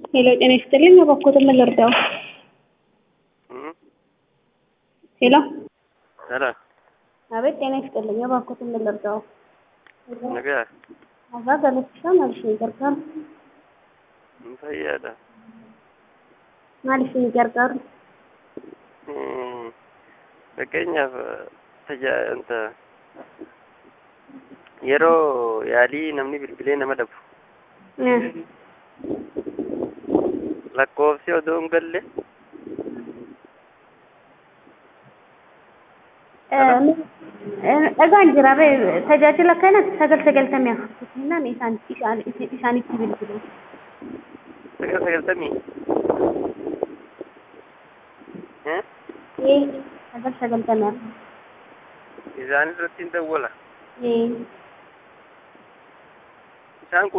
ሄሎ ጤና ይስጥልኝ እባክዎትን ምን ልርዳው? ሄሎ ሄሎ አቤት ጤና ይስጥልኝ እባክዎትን ምን ልርዳው? nagaa Abbaa galateessaa maal ishee gargaaru? hin fayyaadha Maal ishee gargaaru? fakkeenyaaf tajaajilta yeroo yaalii namni bilbilee nama dhabu lakkoofsi odoo hin galle dhagaan jira tajaajila kana sagal sagaltamii afurtuutinaan isaanitti bilbilu. sagal sagaltamii Ee sagal sagaltamii afur. isaan irratti hin dawwala Ee isaan kun